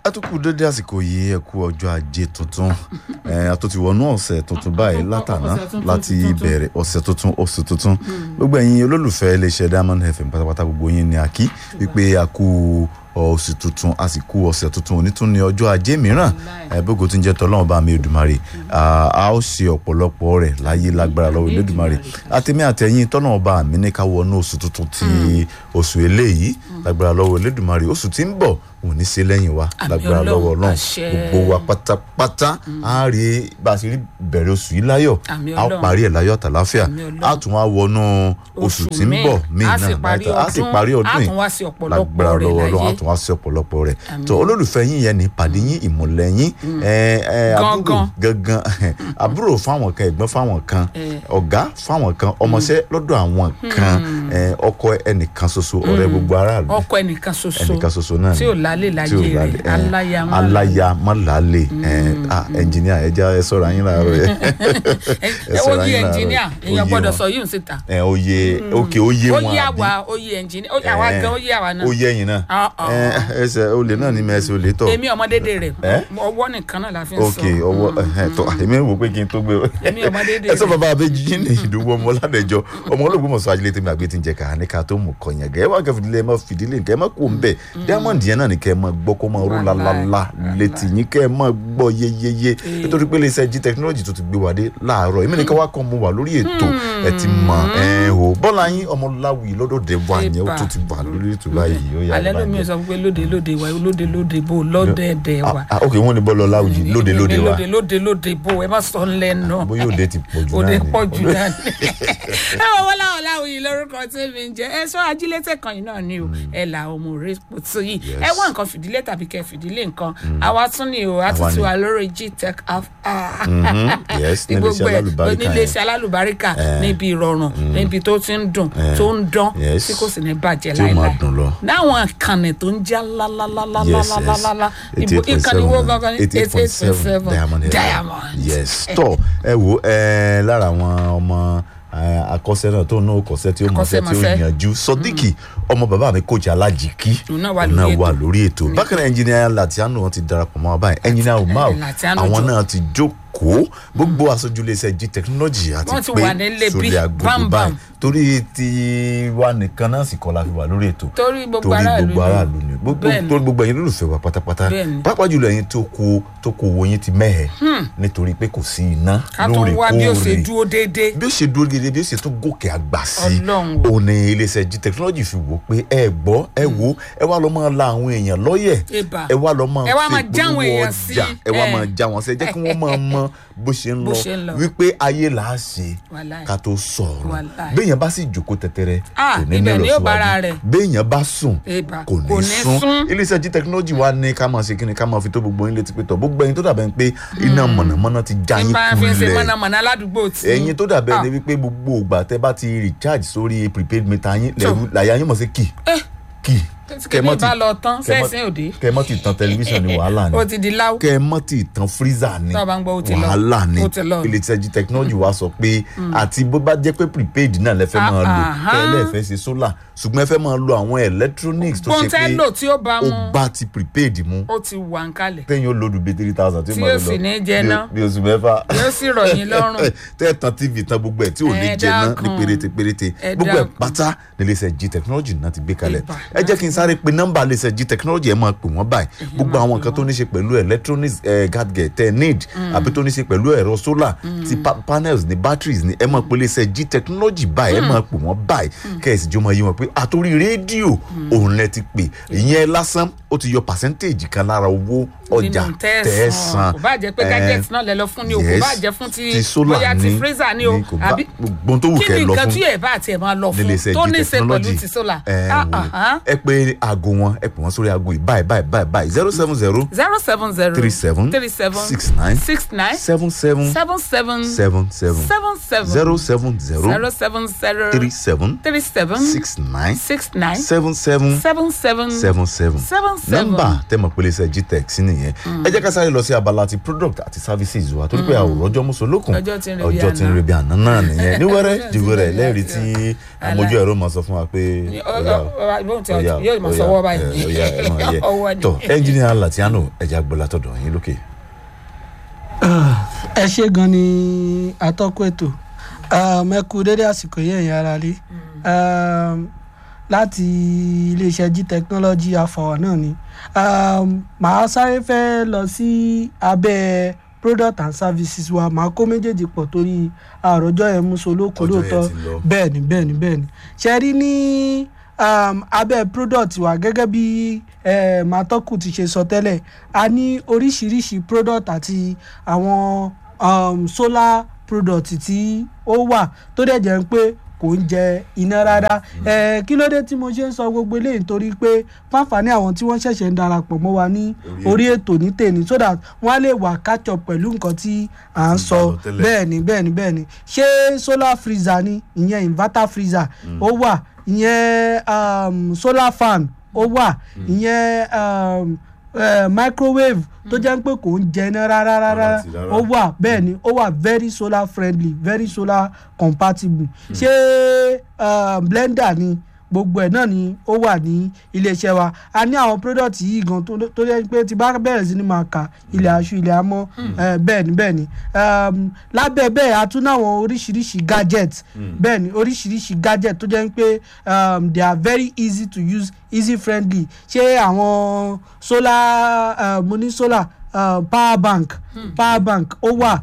a tún kú dédé àsìkò yìí ẹ kú ọjọ́ ajé tuntun ẹ a tó ti wọnú ọ̀sẹ̀ tuntun báyìí látàná ọ̀sẹ̀ tuntun, láti tuntun. bẹ̀rẹ̀ ọ̀sẹ̀ tuntun oṣù tuntun gbogbo ẹ̀yin olólùfẹ́ iléeṣẹ́ Diamond FM pátápátá gbogbo yín ni a kí wípé a kú oṣù tuntun a sì kú ọ̀sẹ̀ tuntun òní tún ní ọjọ́ ajé mìíràn ẹ bógo tí ń jẹ́ tọ́lọ́run bá mi Èdùmàrè a a ó ṣe ọ̀pọ̀lọpọ̀ rẹ̀ láyé lágbára lọ́wọ́ Elédùmarè àtẹ̀mí àtẹ̀yìn tọ́lọ́run bá mi ní ká wọnú oṣù tuntun ti oṣù eléyìí lágbára lọ́wọ́ Elédùmarè oṣù tí ń bọ̀ òun ní ṣe lẹ́yìn wa Àmín lágbára Ọlọ́run, lọ́wọ́ Ọlọ́run àṣẹ. gbogbo wa pátápátá á rí bá a ṣe rí bẹ̀rẹ̀ oṣù yìí láyọ̀ Àmín á Ọlọ́run. parí ẹ̀ láyọ̀ àtàláfíà Àmín Ọlọ́run. á tún wá wọnú oṣù tí ń bọ̀ míì a sì náà parí láìta- á sì ọdún parí ọdún a yìí tún wá sí ọ̀pọ̀lọpọ̀ lágbára rẹ̀ lọ́wọ́ Ọlọ́run á láyé tún wá sí ọ̀pọ̀lọpọ̀ rẹ̀ Àmín. tó olólùfẹ́ yín yẹn ní pàdé yín ìmùlẹ̀ yín ẹ, ẹ, àbúrò gangan àbúrò fáwọn kan ẹ̀gbọ́n fáwọn kan Eh. ọ̀gá fáwọn kan ọmọọṣẹ́ lọ́dọ̀ àwọn kan ẹ, ọkọ ẹnìkan ṣoṣo ọ̀rẹ́ gbogbo aráàlú ọkọ ẹnìkan ṣoṣo ẹnìkan ṣoṣo náà tí ò lálé láyé rẹ̀ ẹ, aláya má aláya má lálé ẹ, ah, ẹnjìníà ẹ já ẹ sọ̀rọ̀ ayín láàárọ̀ yẹ ẹ ẹ wo sọ̀rọ̀ yí ayín láàárọ̀ ẹnjìníà yẹ. èèyàn Ó yé gbọ́dọ̀ wọn. sọ yìí ń síta ẹ oyè òkè oyè ó wọn yí àbí àwa ó yí ẹnjìníà ó yí àwa Eh, gan ó yí àwa náà ó yẹ ẹ̀yin náà Ah, ah. ẹ ẹsẹ olè náà ní mẹsẹ olè tọ èmi ọmọdédé rẹ̀ Eh? ọwọ́ nìkan náà la fi ń ok sọ ọwọ́ ẹhẹn, tọ èmi wò pé kí n tó gbé Èmi ọmọdédé ẹ sọ rẹ̀. bàbá abéjì yín ní ìdúgbò ọmọ ládẹjọ ọmọ olóògbé mọ̀sán ajílẹ̀ tèmi àgbẹ̀ tí ń jẹ ká ní ká tó mú kọyàn gẹ́ ẹ wá kẹ́ fìdílé ẹ má fìdílé nǹkan ẹ má kó ń bẹ̀ diamond yẹn náà ni kẹ́ ẹ má gbọ́ kó má ró Wàláì, lálálá létí yín kẹ́ ẹ má gbọ́ yéyéyé nítorí pé iléeṣẹ́ jí technology tó ti gbé wa dé láàárọ̀ èmi nìkan wá kàn mú wa lórí ètò ẹ ti mọ̀ ẹ o bọ́lá yín ọmọ láwùí lọ́dọ̀dẹ̀ wa yẹn ó Eba. tó ti wà lórí ètò báyìí ó yà alẹ́ lómi sọ pé lóde lóde wa lóde lóde bò lọ́dẹ̀ẹ̀dẹ̀ wa Ah, ah, ok wọ́n ní bọ́ọ̀lù ọláwùjì lóde lóde wa lóde lóde lóde bò ẹ má sọ ńlẹ́nu bóyá òde ti pọ̀ jù òde náà ni pọ̀ jù náà ni. ẹ wọ wọlé àwọn láwọn yìí lórúkọ tí mi ń jẹ ẹ sọ ajílétẹ kan yìí náà ni o ẹ là ọmọ rẹ pọtù yìí ẹ wá nǹkan fìdílé tàbí kẹ fìdílé nǹkan àwa tún ni o a tún Àwa ti ni. wà lórí gtech app yes ní níléeṣẹ́ gbogbo ẹ alálùbáríkà yẹn. oníléeṣẹ́ alálùbáríkà níbi ìrọ̀rùn níbi tó ti ń dùn tó ń dán Yes. tí kò sì ní bàjẹ́ Tí ó máa láéláé dùn lọ. láwọn ìkànnì tó ń já lálálálálálálálá ibo ìkànnì wo gangan ní eight eight point seven diamond diamond yes tọ ẹ wo ẹ lára àwọn ọmọ ẹ, akọ́ṣẹ́ náà tó náà kọ́ṣẹ́ tí ó mọṣẹ́ tí ó Akọ́ṣẹ́mọṣẹ́. yanjú sọdíkì ọmọ bàbá mi coach alájìkí Òun náà wà òun lórí wà ètò. lórí ètò bákan náà ẹnjìnìá Latiano wọn ti darapọ̀ mọ́ wa báyìí ẹnjìnìá umar Latiano àwọn jọ. náà ti jókòó gbogbo aṣojú iléeṣẹ́ g technology àti Wọ́n ti pé wà nílé bí sórí agogo bámbám. báyìí torí ti wa nìkan náà sì kọ́ la fi wà lórí ètò Torí gbogbo torí aráàlú gbogbo ni. aráàlú ni gbogbo Bẹ́ẹ̀ni. torí gbogbo ẹ̀yin olólùfẹ́ wa pátápátá Bẹ́ẹ̀ni. pàápàá jùlọ ẹ̀yin tó kó tó kó owó yín ti mẹ́hẹ̀ nítorí pé kò sí iná ká tó wá bí ó ṣe lóòrèkóòrè dúró déédéé bí ó ṣe dúró gidi bí ó ṣe tún gòkè àgbà sí Ọlọ́run o. òun ni iléeṣẹ́ g technology fi wò pé ẹ gbọ́ ẹ wo ẹ wá lọ máa la àwọn èèyàn lọ́yẹ̀ Eba. ẹ wá lọ máa Ẹ wá máa ṣe já àwọn ìpolówó èèyàn ọjà sí, ẹ wá ẹ. máa já wọn sí ẹ jẹ́ kí wọ́n máa mọ bó ṣe ń Bó lọ ṣe ń lọ. wípé ayé là á ṣe Wàláì. ká tó sọ̀rọ̀ Wàláì. béèyàn bá sì jókòó tẹ̀tẹ̀rẹ̀ Ah, kò ní ní ibẹ̀ ni yóò ìlọsíwájú bára rẹ̀. béèyàn bá sùn Eba. kò Kò ní ní sún sún. iléeṣẹ́ g technology wa ní ká máa ṣe kí ni ká máa fi tó gbogbo yín létí pé tọ̀ gbogbo ẹ̀yin tó dàbẹ̀ ń pé iná mọ̀nàmọ́ná ti já tí yín bá fi ń ṣe kulẹ̀ mọ̀nàmọ́ná ládùúgbò tí ẹ̀yin tó dàbẹ̀ Ah. ni wípé gbogbo ìgbà tẹ́ bá ti recharge sórí prepaid meter yín lẹ́rú làyà yín mọ̀ sí kì kì kẹ́mọ́ bá lọ tán sẹ́sìn òde kẹ́ mọ́ ti tan tẹlifíṣàn ní wàhálà ni ó ti di láwù kẹ́ mọ́ ti tan freezer ni Tó o bá ń gbọ́, ó ti lọ. wàhálà ni Ó ti lọ. iléeṣẹ́ g technology wa sọ pé àti bó bá jẹ́ pé prepaid náà lẹ fẹ́ Ah, máa lò aha. kẹ́ ẹ lẹ́ẹ̀fẹ́ ṣe solar ṣùgbọ́n ẹ fẹ́ máa lo àwọn electronics tó ṣe pé gbọ́ntẹ́lò tí ó bá ó mu bá ti prepaid mu ó ti wà ń kalẹ̀ tẹ́yìn ó lòdù bíi three thousand tí Tí mo ó lò sì ní jẹ bí- ná. bí oṣù mẹ́fà yóò sì rọ̀ yín lọ́rùn tẹ́ ẹ̀ tan tv tan gbogbo ẹ̀ tí ò ní Ẹ jẹ ná ní dákun. péréte péréte Ẹ gbogbo ẹ̀ dákun. pátá ní iléeṣẹ́ g technology náà ti gbé kalẹ̀ Ìbà. ẹ jẹ́ kí n sáré pe nọ́mbà iléeṣẹ́ g technology ẹ máa pè wọ́n báyìí gbogbo àwọn nǹkan tó ní ṣe pẹ̀lú electronics eh, gadget tẹ́ ẹ need àbí tó ní ṣe pẹ̀lú ẹ̀rọ solar ti pa- panels ní batteries ní ẹ máa pe iléeṣẹ́ g technology báyìí ẹ máa pè wọ́n báyìí kẹ́ẹ̀sì jọ máa yí wọn pé àtòrí rédíò òun lẹ ti pè ìyẹn lásán ó ti yọ percentage kan lára owó ọjà nínú tẹ́ ẹ tẹ̀sán san kò bá jẹ́ pé Eh, gadget náà lẹ lọ fún ni o kò yes. bá jẹ́ fún ti ti solar bóyá ti ní- freezer ni o ní kò bá- àbí gbogbo tó wù kí kẹ́ ni lọ nǹkan fún tí ẹ̀ bá tiẹ̀ máa lọ fún níléeṣẹ́ tó g ní í ṣe technology pẹ̀lú ti solar ẹ Ah, wò ah, ẹ pé aago wọn ẹ pè wọn sórí aago yìí báyìí báyìí báyìí báyìí zero seven zero zero seven zero three seven three seven six nine six nine seven seven seven seven seven seven seven seven zero seven zero zero seven zero three seven three seven six nine six nine seven seven seven seven seven seven seven seven nọ́mbà tẹmọ pé iléeṣẹ́ gtech sí nìyẹn ẹ jẹ́ ká sáré lọ sí abala ti product àti services wa torí pé àwòrán ọjọ́ mùsùlùkùn Ọjọ́ tí ń re bí ọjọ́ tí ń àná. re bí àná náà nìyẹn ní wẹ́rẹ́ Ọjọ́ di tí ń re wẹ́rẹ́ bí lẹ́rìí àná. tí àmójú ẹ̀rọ máa sọ fún wa pé ọ̀yà o. yóò Ọ̀yà, yóò máa sọwọ́ báyìí ọ̀ya ẹ̀ máa yẹ ọwọ́ ni. tọ ẹnjìnìà Latiano ẹja gbọ́lá tọ̀dọ̀ yín lókè. ẹ ṣe gan ni atọ́kùn ètò um, ẹ kú dédé àsìkò yẹn ẹ̀yin ará lé um, láti iléeṣẹ́ g technology afọwọ́ náà ni um, màá sáré fẹ́ lọ sí abẹ́ product and services wa màá kó méjèèjì pọ̀ torí àròjọ yẹn mú solóko Ọjọ́ yẹn lóòótọ́ ti lọ. bẹ́ẹ̀ ni bẹ́ẹ̀ ni bẹ́ẹ̀ ni ṣe rí ní um, abẹ́ product wa gẹ́gẹ́ bí um, atọ́kùn ti ṣe sọ tẹ́lẹ̀ a ní oríṣiríṣi product àti àwọn um, solar product tí ó wà tó dẹ̀ jẹ́ pé kò ń jẹ iná rárá ẹ kí ló dé tí mo ṣe ń sọ gbogbo eléyìí nítorí pé fáfàní àwọn tí wọ́n ṣẹ̀ṣẹ̀ ń darapọ̀ mọ́ wa ní Orí orí ètò ní tèmi so that wọ́n á lè wà catch up pẹ̀lú nǹkan tí à ń Ti sọ bá lọ tẹ́lẹ̀. bẹ́ẹ̀ ni bẹ́ẹ̀ ni bẹ́ẹ̀ ni ṣé solar freezer ni ìyẹn inverter freezer ó wà ìyẹn um, solar fan ó wà ìyẹn um, eh, microwave tó jẹ́ pé kò ń jẹ iná rárá rárá Rárá àti rárá. ó wà bẹ́ẹ̀ ni ó wà very solar friendly very solar compatible ṣé uh, blender ni gbogbo ẹ̀ náà ni ó wà ní iléeṣẹ́ wa a ní àwọn product yìí gan tó tó yẹ pé tí bá bẹ̀rẹ̀ sí ni máa kà ilẹ̀ aṣọ ilẹ̀ amọ́ eh, bẹ́ẹ̀ ni bẹ́ẹ̀ ni um, lábẹ́ bẹ́ẹ̀ a tún náwọn oríṣiríṣi gadget bẹ́ẹ̀ ni oríṣiríṣi gadget tó jẹ́ pé um, they are very easy to use easy friendly ṣé àwọn solar uh, mo ní solar uh, power bank power bank ó wà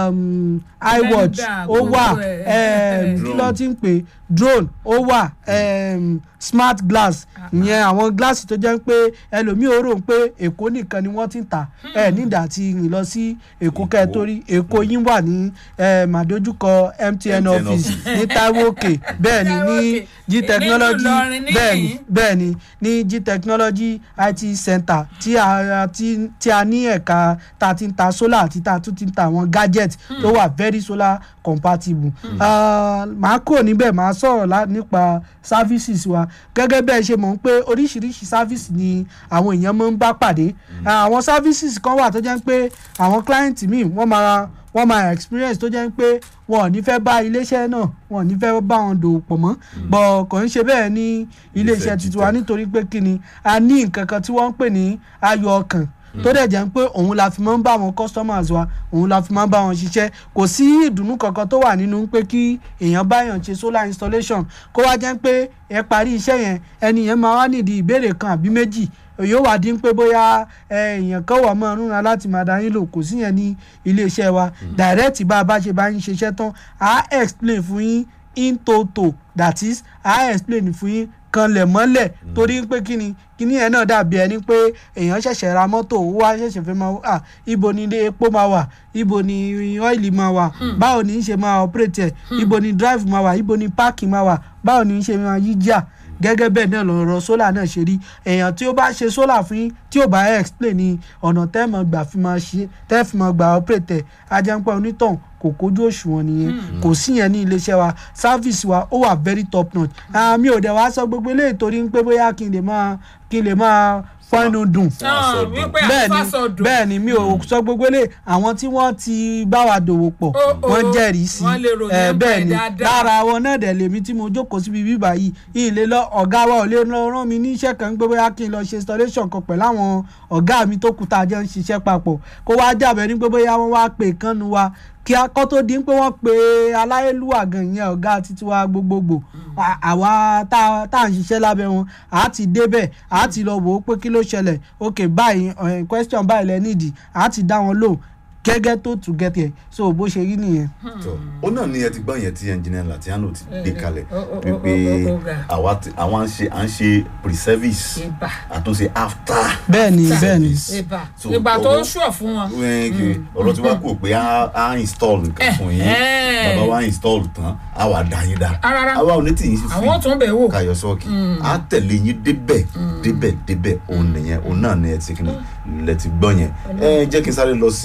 um, iwatch Blender, ó wà gbogbo ẹ̀. um, kí ló ti ń pè drone ó wà um, smart glass ìyẹn àwọn gíláàsì tó jẹ́ pé ẹlòmíì ó rò pé èkó nìkan ni wọ́n ti ń tà ẹ nígbà tí rìn lọ sí èkó kẹ́ ẹ torí èkó yín wà ní um, àdójúkọ MTN MTN office office. ní Taiwo Òkè bẹ́ẹ̀ ni ní Taiwo Òkè. G technology Nínú Ìlọrin níyìn. bẹ́ẹ̀ ni bẹ́ẹ̀ ni ní g technology it center tí a tí tí a ní ẹ̀ka tá a ti ń ta solar àti tá a tún ti ń ta àwọn gadget tó wà very solar compatible. Ah, màá kúrò níbẹ̀ màá sọ̀rọ̀ lá- nípa services wa gẹ́gẹ́ bẹ́ẹ̀ ṣe mọ̀ ń pé oríṣiríṣi service ni àwọn èèyàn máa ń bá pàdé Ah, àwọn services kan wà tó jẹ́ pé àwọn client míì wọ́n máa wọ́n máa experience tó jẹ́ pé wọn ò ní fẹ́ bá iléeṣẹ́ náà wọn ò ní fẹ́ bá wọn dòwò pọ̀ mọ́ bọ̀ kò ń ṣe bẹ́ẹ̀ ní iléeṣẹ́ Iléeṣẹ́ tuntun wa Gtech. nítorí pé kí ni a ní nǹkan kan tí wọ́n ń pè ní ayọ̀ ọkàn tó dẹ̀ jẹ́ pé òun la fi máa ń bá àwọn customers wa òun la fi máa ń bá wọn ṣiṣẹ́ kò sí ìdùnnú kankan tó wà nínú pé kí èèyàn báyàn ṣe solar installation kó wá jẹ́ pé ẹ parí iṣẹ́ yẹn ẹni yẹn máa wá nídìí ìbéèrè kan àbí méjì yóò wá dín pé bóyá ẹ, èèyàn kan wà máa rúnra láti máa dá yín lò kò sí yẹn ní iléeṣẹ́ wa direct bá a bá ṣe bá yín ṣiṣẹ́ tán à á explain fún yín in toto that is à á explain fún yín kanlẹ̀ mọ́lẹ̀ torí pé kíni kíni yẹn náà dàbí ẹni pé èèyàn ṣẹ̀ṣẹ̀ ra mọ́tò ó wá ṣẹ̀ṣẹ̀ fẹ́ máa à ibo ni ilé epo máa wà ibo ni ọ́ìlì máa wà báwo ni í ṣe máa operate ẹ̀ ibo ni drive máa wà ibo ni parking máa wà báwo ni í ṣe máa yí jà gẹ́gẹ́ bẹ́ẹ̀ náà lọ́rọ̀ sólà náà ṣe rí èèyàn tí ó bá ṣe sólà fún yín tí ò bá explain ní ọ̀nà tẹ́ mọ̀ gbà fi máa ṣe tẹ́ fi máa gbà operate ẹ̀ ajẹ́pẹ́ onítàn kò kójú òṣùwọ̀n nìyẹn kò sí yẹn ní iléeṣẹ́ wa service wa ó wà very top notch Ah, mi ò dẹ̀ wá sọ gbogbo eléyìí torí pé bóyá kí n lè máa kí n lè máa fọ́nù dùn náà wípé bẹ́ẹ̀ni àfàsọdùn bẹ́ẹ̀ni mi ò sọ gbogbo eléyìí àwọn tí wọ́n ti bá wa dòwò pọ̀ Ó, ó, wọ́n jẹ́rìí sí wọ́n lè ròyìn Eh, ẹ̀ bẹ́ẹ̀ni dáadáa. lára wọn náà dẹ̀ lèmi tí mo jókòó síbi bíbá yìí ilé lọ ọ̀gá wa ò lè lọ rán mi ní iṣẹ́ kan pé bóyá kí n lọ ṣe installation kan pẹ̀lú àwọn ọ̀gá mi tó kù tá a jẹ́ ń ṣiṣẹ́ papọ̀ kó wá jàbẹ́ ní pé bóyá wọ́n wá pè kánnu wa kí akọ́ tó di pé wọ́n pe aláyélúwà gan ìyẹn ọ̀gá títí wa gbogbogbò À- àwa tá a- tá à ń ṣiṣẹ́ lábẹ́ wọn à á ti débẹ̀ à á ti lọ wò ó pé kí ló ṣẹlẹ̀ ok báyìí eh, question báyìí lẹ nídìí à á ti dá wọn lò gẹ́gẹ́ tó tù gẹ́tẹ̀ so bó ṣe rí nìyẹn. tó ó náà ní ẹ ti gbọ́ yẹn tí ẹnjìnìà Latiano ti gbé kalẹ̀ ó, ó, ó, wípé ó, ó, ó, ga. àwa ti- àwa ń ṣe à ń ṣe pre-service ìbà àtúnṣe after bẹ́ẹ̀ni bẹ́ẹ̀ni service. ìbà So, ìgbà tó owó- ń ṣùọ̀ fún wọn. wẹ́ẹ́kì ọ̀rọ̀ tí wàá kò pé á á install nǹkan fún yín Ẹ̀hẹ́n. bàbá wa install tán á wà dá yín dá Rárá. àwa ò ní tì yín sí free àwọn tún bẹ̀ wò. kayọ sọọkì á tẹ̀lé yín débẹ̀ débẹ̀ débẹ̀ òun nìyẹn òun náà ni ẹ ti kí ni lẹ ti gbọ́ yẹn ẹ jẹ́ kí n sáré lọ sí abala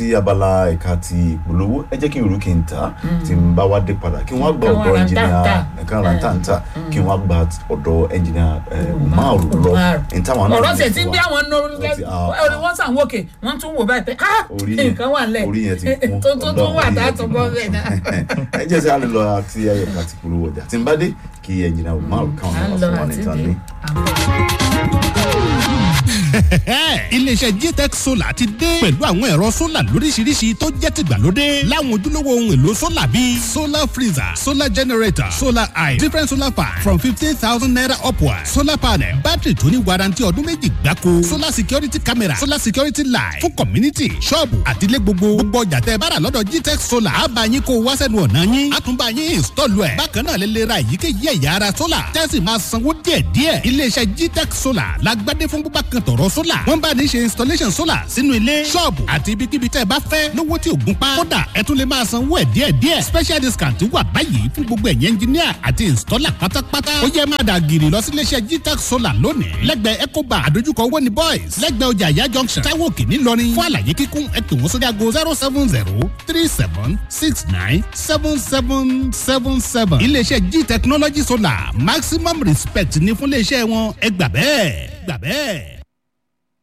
abala ẹ̀ka ti ìpolówó ẹ jẹ́ kí n rú kí n tà tí n bá wá dé padà kí wọ́n gba Káwọn ọ̀dọ̀ ra ẹnjìnìà ntàntà. nǹkan ra ntàntà kí wọ́n gba ọ̀dọ̀ ẹnjìnìà Umar lọ ní táwọn náà ọ̀rọ̀ ní tẹ̀ tí ń fún bí wa. àwọn Ó ti- ah, orí wọ́n sàn wókè wọ́n tún wò báyìí pé ah Orí yẹn- nǹkan wà lẹ̀ orí yẹn ti kún. tó tó tó wà Ọlọ́run, orí tá a yẹn tó ti bọ́ kún. bẹ́ẹ̀ náà. ẹ jẹ́ sẹ́ àlè lọ àti ẹ̀ka ti ìpolówó ọjà tí n bá dé kí ẹnjìnìà Umar káwọn à náà ń wá lọ fún wa ní àti ìtàn dé ní. iléeṣẹ́ gtech solar ti dé pẹ̀lú àwọn ẹ̀rọ solar lóríṣiríṣi tó jẹ́ tìgbàlódé láwọn ojúlówó ohun èlò solar bíi solar freezer solar generator solar eye different solar fan from fifteen thousand naira upward solar panel battery tó ní warranty ọdún méjì gbáko solar security camera solar security light fún community ṣọ́ọ̀bù àtìlẹ́ gbogbo gbogbo ọjà tẹ́ bára lọ́dọ̀ gtech solar á bá yín kó wá sẹ́nu ọ̀nà yín á tún bá yín install ẹ̀ bákan náà lè lè ra èyíkéyìí ẹ̀yà ara solar tẹ́sí máa sanwó díẹ̀díẹ̀ iléeṣẹ́ gtech solar lágbádé fún búbá kan tọ̀rọ̀ solar wọ́n bá ní ṣe installation solar sínú ilé ṣọ́ọ̀bù àti ibikíbi tẹ́ ẹ bá fẹ́ lówó tí ò gún pa kódà ẹ tún lè máa sanwó ẹ̀ díẹ̀díẹ̀ special discount wà báyìí fún gbogbo ẹ̀yẹ engineer àti installer pátápátá ó yẹ máa dà gírì lọ sí iléeṣẹ́ gtech solar lónìí lẹ́gbẹ̀ẹ́ ecoba àdójúkọ owó ní boys lẹ́gbẹ̀ẹ́ ọjà ìyá junction táwọn òkè ńìlọrin fún àlàyé kíkún ẹ pè wọ́n sórí aago zero seven zero three seven six nine seven seven seven seven iléeṣẹ́ g technology solar maximum respect ní fún iléeṣẹ́ wọn ẹ gbà bẹ́ẹ̀ gbà bẹ́ẹ̀.